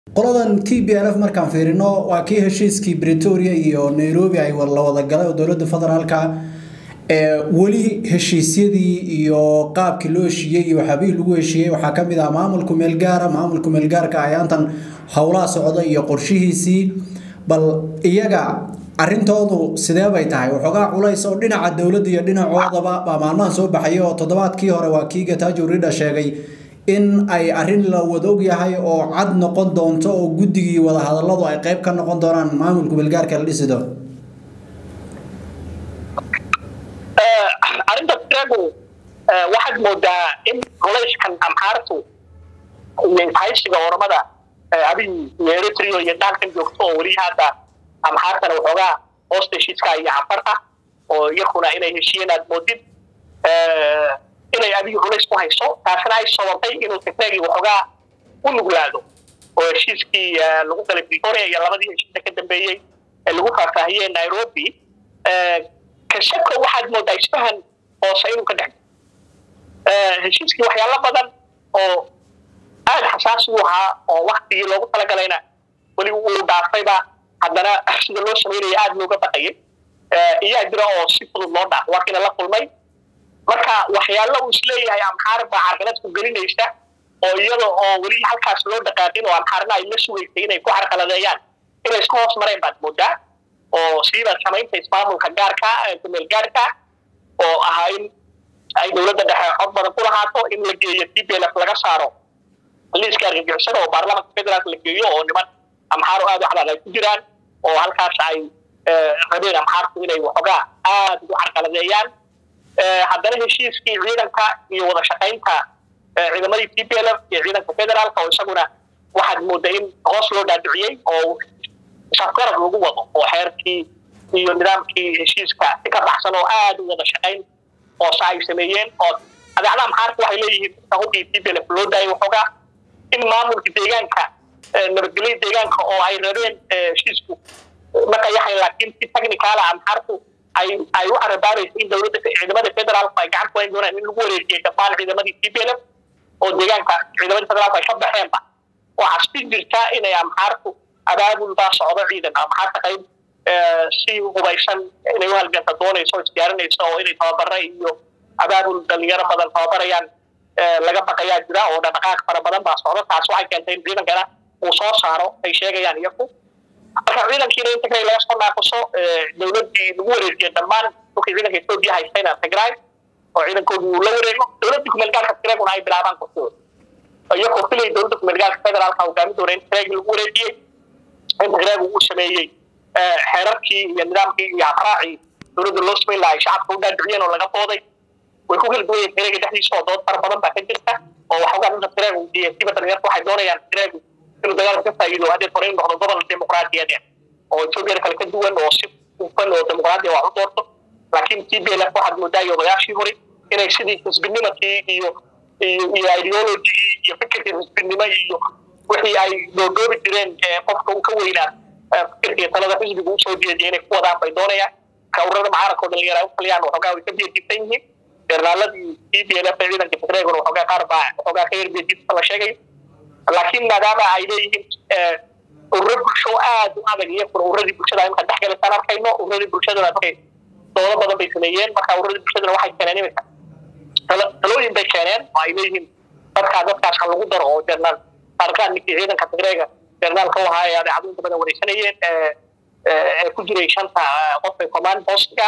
qoladan t b l f markaan fiirino waa kii heshiiskii bretoria iyo nairobi ay la wada galay oo dowladda federaalka weli heshiisyadii iyo qaabkii loo heshiiyey iyo waxyaabihii lagu heshiiyey waxaa kamid ah maamulku meelgaara maamulku meelgaarka ayaantan howlaha socda iyo qorshihiisii bal iyaga arrintoodu sidee bay tahay waxoogaa culays oo dhinaca dowladda iyo dhinacoodaba baa maalmahan soo baxayay oo toddobaadkii hore waa kii gatajo ridha sheegay in ay arrin la wada ogyahay oo cad noqon doonto oo guddigii wadahadaladu ay qayb ka noqon doonaan maamulka belgaarka la dhisi doono arrinta tiragu waxaad moodaa in culayskan amxaartu iyo ishaysiga oramada abiy iyo eritrio iyo daalkan joogto oo weli hadda amxaartana waxoogaa hoosta heshiiska iyo canfarta oo iyakuna inay heshiiyeen aad moodid inay abiy culays ku hayso taasina ay sababtay inuu tigregi waxoogaa u nuglaado oo heshiiskii lagu galay pretoria iyo labadii heshiisa ka dambeeyey ee lagu faahfaahiyey nairobi kashako waxaad moodaa isfahan hoose inuu ka dhex heshiiskii waxyaalo badan oo aada xasaasi u ahaa oo waktigii loogu talagalayna weli uu dhaafayba haddana sida loo samaynaya aada looga baqayay iyaa jira oo si fudud loo dhaafo waa kiina la kulmay marka waxyaalo uu isleeyahay amxaar baa carqalad ku gelinaysa oo iyada oo weli halkaas loo dhaqaaqin oo amxaarna ay la sugaysay inay ku carqaladeeyaan inay iska hoos mareen baad moodaa oo siiba samaynta ismaamulka gaarka kumeel gaarka oo ahaa in ay dowladda dhexe cod badan ku lahaato in la geeyo t p l f laga saaro liiska argagixisada oo baarlamanka federaalk la geeyo oo niman amxaaro aada u cadaad ay ku jiraan oo halkaas ay rabeen amxaartu inay waxoogaa aada ugu carqaladeeyaan haddana heshiiskii ciidanka iyo wada shaqaynta ciidamadii t p l f iyo ciidanka federaalka oo isaguna waxaad moodaa in hoos loo dhaadhiciyey oo safgarad lagu wado oo xeerkii iyo nidaamkii heshiiska si ka baxsan oo aada u wada shaqayn hoose ay sameeyeen oo adeecda amxaarka waxay leeyihiin hubkii t p l f loo daayay waxoogaa in maamulka deegaanka nabadgelya deegaanka oo ay rabeen heshiisku marka yaxay laakiin si technicaala amxaarku ay ay u carabaarayso in dowladda ciidamada federaalku ay gacan ku hayn doonaan in lagu wareejiyay dhammaan ciidamadii t p l f oo deegaanka ciidamadii federaalku ay ka baxeenba waxaa si jirta inay amxaarku abaabul baa socdo ciidan amxaarta qayb si hubaysan inay u halganta doonayso o isdiyaarinayso oo inay tababara iyo abaabul dhalinyaro badan tababarayaan laga baqayaa jira oo dhaqdhaqaaq fara badan baa socdo taas waxay keentay in ciidankana uu soo saaro ay sheegayaan iyaku marka ciidankiina in tigray laga soo naaquso dowladdii lagu wareejiyay dhammaan dhulkii ciidanka etoobiya haystayna tigray oo ciidankoodii uu la wareego dowladdii kumeelgaalka tigraguna ay bilaabaan kurtooda iyagoo filay dowladda kumeelgaalka federaalka hogaami doona in tigragi lagu wareejiyey in tigragi uu sameeyey xeerarkii iyo nidaamkii iyo habraacii dowladda loo samayn lahaa ay shacabka u dhaadhiciyeen oo laga dooday way ku kala duwan yihin tigrega dhexdiisa oo dood fara badan baa ka jirta oo waxoogaa dadka tiregu iyo siba dhalinyarta waxay doonayaan tiregu inuu dagaalka ka faa'iido haddee hore in noqdo gobol dimuqraadiyadeed oo etoobiyada kale ka duwan oo si hufan oo dimuqraadiya wax u doorto laakiin t b l f waxaad moodaa iyo odayaashii hore inay sidii xisbinimadkii iyo iyo iyo ideologigii iyo fikirkii xisbinimo iyo wixii ay doodoobi jireen qofka uu ka weynaa fikirkii talada xisbiga usoo jeediya inay ku wadaan bay doonayaan kawrada mucaaradka oo dhalinyara ay u taliyaan waxoogaa way ka beedisan yihiin jeernaaladii t b l f ciidanka tigreeguna waxoogaa qaar baa waxoogaa ka yarbeediisa la sheegay laakiin maadaama ay leeyihiin ururo bulsho aada u adag iyakuna ururadii bulshada imika dhexgalaysaan arkayno ururadii bulshadana dadkay doodo badan bay sameeyeen marka ururadii bulshadana waxay keeneen imika talooyin bay keeneen oo ay leeyihiin dadkaa dadkaas ha lagu daro oo jernaal taarikaan ninkii ciidanka tigreega jernaalka u ahaa ee adeecadu inta badan wareysanayeen ee ku jiray shanta qofka command postiga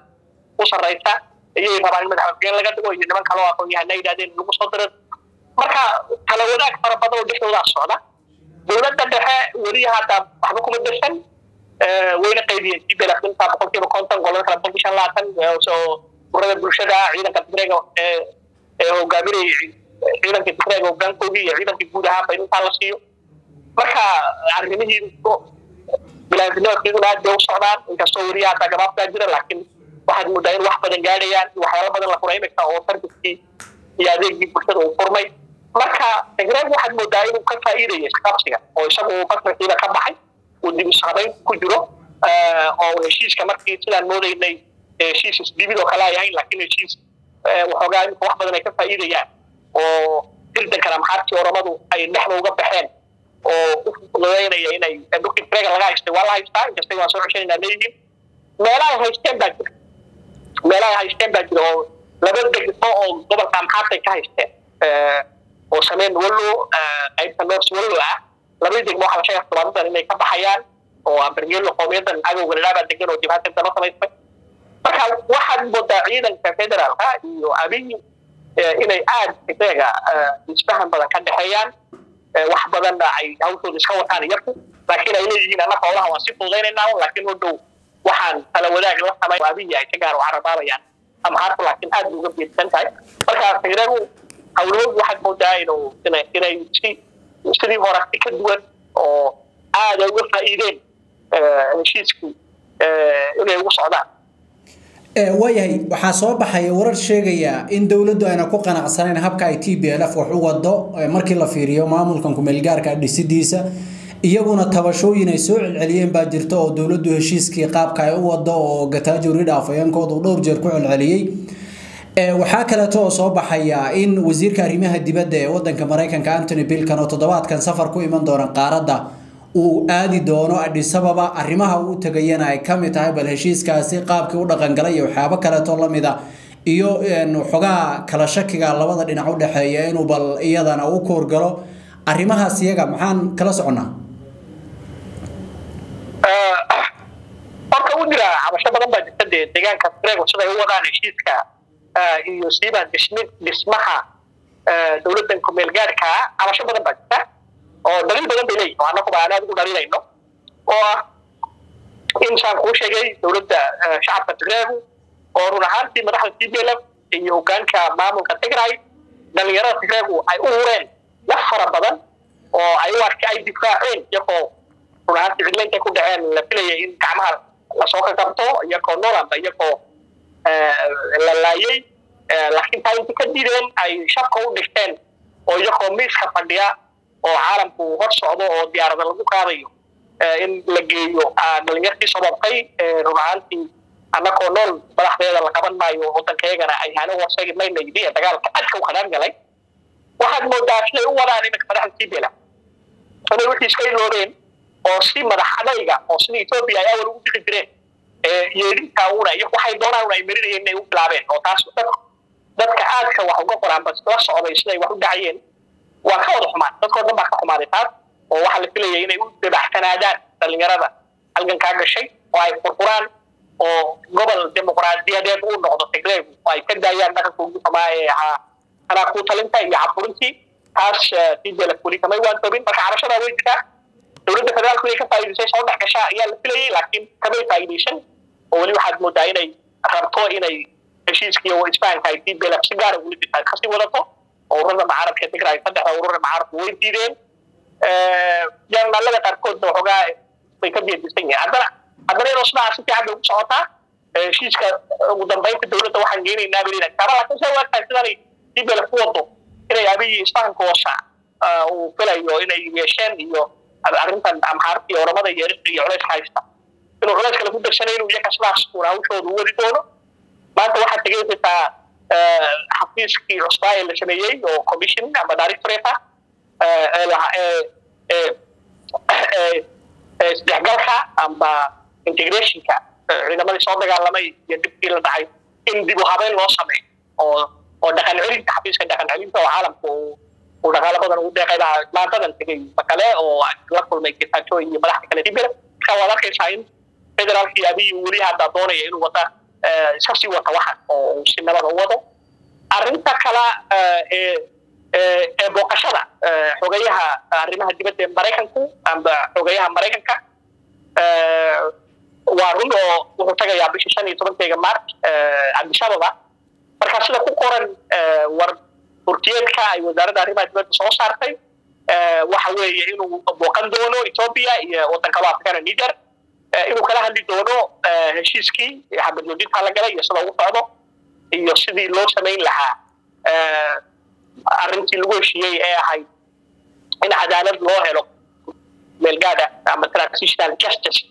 u sarreysa iyay rabaan in madaxweyne laga dhigo iyo niman kaloo aqoon yahana yidhahdeen lagu soo diro marka kala wadaag fara badan oo dhexdoodaa socda dowladda dhexe weli hadda waxba kuma darsan wayna qaybiyeen t b l inta boqolkiiba konton golada kale boqolkii shan labaatan oo urada bulshada ciidanka tigreega ee hogaaminayay ciidankii tigreega hogaankoodii iyo ciidankii guud ahaanba in intaa la siiyo marka arrimihii bilaantinimadiiduna aad bay u socdaan inkastoo weli hadda gabaabtaa jira laakiin waxaad moodaa in wax badan gaadhayaan waxyaalo badan la furay imika oo sarbiskii iyo adeegii bulshada uu furmay marka tigreeg waxaad moodaa inuu ka faa'iidaya isqabsiga oo isagu basrakiiba ka baxay uu dib ishabayn ku jiro oo heshiiska markii sidaan moodaynay heshiis isdibid oo kale ay ahayn laakiin heshiis waxoogaa imika wax badan ay ka faa'iidayaan oo hirdankan amxaartii oramadu ay dhexda uga baxeen oo u fududeynaya inay dhulkii tigrega laga haystay waa la haystaa inkastay waan soo ceshanayna leeyihiin meelaha ay haysteen baa jira meelaha ay haysteen baa jira oo laba degmo oo gobolka amxaartay ka haysteen oo sameyn wallo qaybta north wallo ah labadii degmo waxaa la sheegay toddobaadadan inay ka baxayaan oo ambergeelo qowmiyadan cadowga ladhaabaa degan oo jibhadka dano samaystay marka waxaad moodaa ciidanka federaalka iyo abiy inay aad tigrega isfahan badan ka dhexeeyaan wax badanna ay hawshooda iska wataan iyaku laakiin ay leeyihiin annaga howlaha waan si fududaynaynaa laakiin u dhow waxaan tala wadaag la samay abiy ay ka gaar u carabaabayaan ama harku laakiin aad uga beedsan tahay marka tigregu hawlahoodu waxaad moodaa inuu inay si sidii hore si ka duwan oo aada uga faa'iideen heshiiskii inay ugu socdaan waayahay waxaa soo baxaya warar sheegaya in dowladdu ayna ku qanacsanayn habka ay t b l f wax u wado markii la fiiriyo maamulkan kumeelgaarka dhisidiisa iyaguna tabashooyin ay soo celceliyeen baa jirta oo dowladdu heshiiskii qaabka ay u wado oo gataajo ridha afayeenkooda uu dhowr jeer ku celceliyey waxaa kaleeto oo soo baxaya in wasiirka arrimaha dibadda ee wadanka maraykanka antony bilkan oo toddobaadkan safar ku iman doona qaaradda uu aadi doono adhisababa arrimaha uu tagayana ay ka mid tahay bal heshiiskaasi qaabkii u dhaqangalay iyo waxyaabo kaleeto lamid a iyo xogaa kala shakiga labada dhinac u dhexeeya inuu bal iyadana u koorgalo arrimahaas iyaga maxaan kala soconnaa horta u jira cabasho badan baa jirta dee deegaanka trego siday u wadaan heshiiska iyo siiba dhismaha dowladdan kumeelgaadhka cabasho badan baa jirta oo daliil badan bay leeyihin annaguba aan aad ugu dhalinayno oo ah in saan kuu sheegay dowladda shacabka tigreegu oo run ahaantii madaxda t b l f iyo hogaanka maamulka tigray dhalinyarada tigreegu ay u hureen wax fara badan oo ay u arkay ay difaaceen iyagoo run ahaantii cidlo intay ku dhaceen la filaya in gacmaha lasoo ka qabto iyagoo noolamba iyagoo la laayay laakiin taa intii ka dideen ay shabka u dhigteen oo iyagoo miiska fadhiya oo caalamku hor socdo oo diyaarada lagu qaadayo in la geeyo dhalinyartii sababtay run ahaantii annagoo nool madaxdeeda la qaban maayo waddankaygana ay hano warsagi mayna yidhi ee dagaalka adka u qadaan galay waxaad moodaa siday u wadaan iminka madaxda tibela inay wixii iska iloobeen oo si madax adayga oo sida etoobiya ay awal ugu bixi jireen yeedhinta una iyo waxay doonaan una ay marinayeen inay u bilaabeen oo taas dadka aadka wax uga qoraan bas la socday siday wax u dhacayeen waa ka wada xumaan dadkoo dhan baa ka xumaaday taas oo waxaa la filayay inay u dabaxsanaadaan dhalinyarada halgankaa gashay oo ay furfuraan oo gobol dimuqraadiyadeed uu noqdo tigreegu oo ay ka daayaan dhaqanka ugu xumaa ee ahaa anaa kuu talinta iyo caburintii taas tibela weli kamay waan toobin marka cabashadaa way jirtaa dowladda federaalku inay ka faa'iidaysay soo dhex gashaa ayaa la filayay laakiin kamay faa'iidaysan oo weli waxaad moodaa inay rabto inay heshiiskii oo isfahanka ay tibela si gaara weli jirtaa kasii wadato ururada mucaaradka tigray saddexda ururada mucaaradku way diideen jarnaalada qaarkoodna waxoogaa way ka beedisan yihiin haddana haddana inuu sidaa si fiican bay ugu socotaa heshiiska ugu dambeynta dowladda waxaan geenaynaa bay leedahay taaba laakiin say waagtahay sidanay tibela ku wado inay abiyi isfahanka hoosa uu filayo inay yeesheen iyo arrintan amxaarta iyo oramada iyo erista iyo culayska haysta inuu culayska lagu darsanay inuu iyaga sidaas uuna hawshooda u wadi doono maanta waxaad tegaysataa xafiiskii cusbaa ee la sameeyey oo commission ama directorate isdhexgalka amba integrationka ciidamadii soo dagaalamay iyo dibkii la dhacay in dib u habeyn loo sameeyo oo oo dhaqan celinta xafiiska dhaqan celinta oo caalamku uu dhaqaalo badan ugu deeqay baa maantadan tegay makale oo la kulmay getaajo iyo madaxda kale dibira marka waad arkaysaa in federaalkii abiy weli hadda doonaya inuu wada iska sii wata waxa oo uu si nabada u wado arrinta kale ee ee booqashada xogayaha arrimaha dibadda ee maraykanku amba xogayaha maraykanka waa run oo wuxuu tagayaa bishii shan iyo tobankeega march cabdishababa marka sida ku qoran war hurtiyeedka ay wasaaradda arrimaha dibadda soo saartay waxa weeye inuu booqan doono ethiopia iyo waddan kaloo afrikana niger inuu kala hadli doono heshiiskii xabadjoojinta la galay iyo sida ugu socdo iyo sidii loo samayn lahaa arrintii lagu heshiiyey ee ahayd in cadaalad loo helo meelgaada ama transitional justice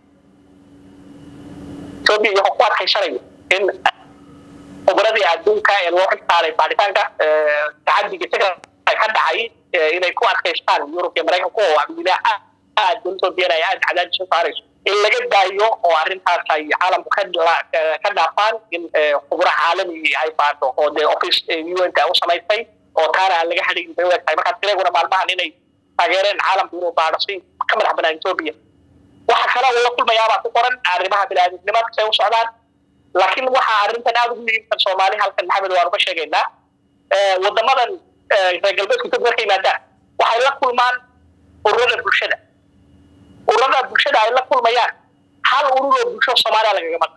ethiopia iyo ku adkaysanayo in khubradii adduunka ee loo xilsaaray baaritaanka tacadiga tigray ka dhacay inay ku adkaystaan yurub iyo maraykanku oo amniila aad etoobiana ay aad cadaadis u saarayso in laga daayo oo arrintaas ay caalamku ka dhaafaan in khubro caalami ay baadho oo dee office un u samaysay oo taana aan laga hadhayn bay u egtahay markaa tireeguna maalmahan inay taageereen caalamku inuu baadho si ka madax banaan etoobiya waxa kale uu la kulmayaabaa ku qoran arrimaha biniaadamnimada say u socdaan laakiin waxaa arrintan aada ugu muhiimsan soomaali halkan maxamed waan uga sheegaynaa wadamadan reer galbeedka etoobiya marka yimaadaan waxay la kulmaan ururada bulshada ururada bulshada ay la kulmayaan hal ururoo bulsho soomaaliya lagaga maqan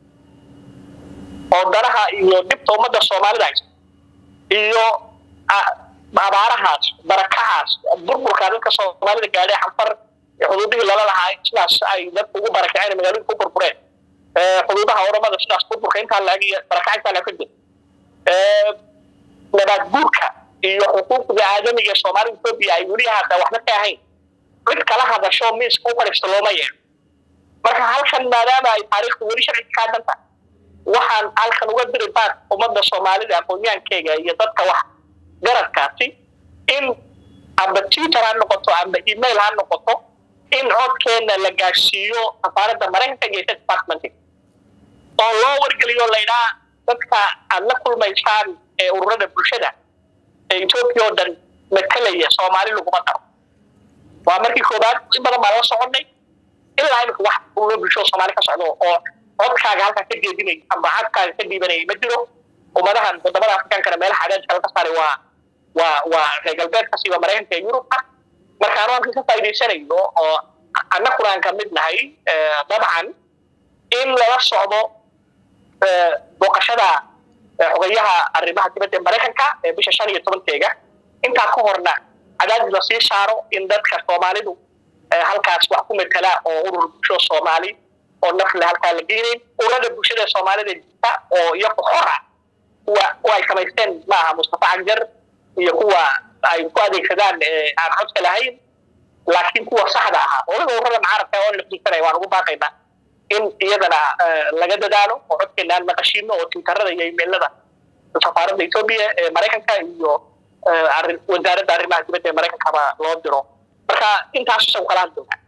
oo danaha iyo dhibta ummadda soomaalida haysa iyo abaarahaas barakacaas burburka dadka soomaalida gaadhay xanfar xuduudihii lala lahaa sidaas ay dadku ugu barakaceen magaalooyinka u burbureen xuduudaha oramada sidaas burburka intaa laag iyo barakaca intaa laag ka jir nabaad guurka iyo xuquuqda aadamiga ee soomaalida etoobiya ay weli haata waxba ka ahayn cid kala hadasho miiska u fadhiista looma yeero marka halkan maadaama ay taariikhdu weli sharciga ka hadanta waxaan halkan uga diri baad ummadda soomaalida aqoonyaankeyga iyo dadka wax garadkaasi in amba twitter ha noqoto amba email ha noqoto in codkeena la gaadhsiiyo safaaradda maraykanka iyo state department oo loo wargeliyo laydhaa dadka aad la kulmaysaan ee ururada bulshada ee etoobiya oo dhan matalaya soomaali laguma daro waa markii koobaad in badan baa lala soconnay ilaa imika wax ururo bulshada soomaali ka socdo oo codkaaga halkaa ka jeedinay amba codkaaga ka dhiibanayay ma jiro ummadahan wadamada afrikaankana meelaha cadaadka laga saaray waa waa waa reer galbeedka siiba maraykanka iyo yurubka marka anu halkan ka faa'idaysanayo oo annakuna aan ka mid nahay dabcan in lala socdo booqashada xogayaha arrimaha dibadda ee maraykanka ee bisha shan iyo tobankeega intaa ka horna cadaadis la sii saaro in dadka soomaalidu halkaas wax ku metela oo urur bulsho soomaali oo nafle halkaa la geynayn ururada bulshada soomaalida jirta oo iyaku xor ah kuwa kuwa ay samaysteen maaha mustafa cagjar iyo kuwa ay ku adeegsadaan aan codka lahayn laakiin kuwa saxda ahaa waliba ururada mucaarabka oo lafdiisanaya waan ugu baaqaynaa in iyadana laga dadaalo oo codkeena aan maqashiino oo twitterada iyo imailada safaaradda etoobiya ee maraykanka iyo wasaaradda arrimaha dibadda ee maraykankaba loo diro marka intaas isagu kala hadlooga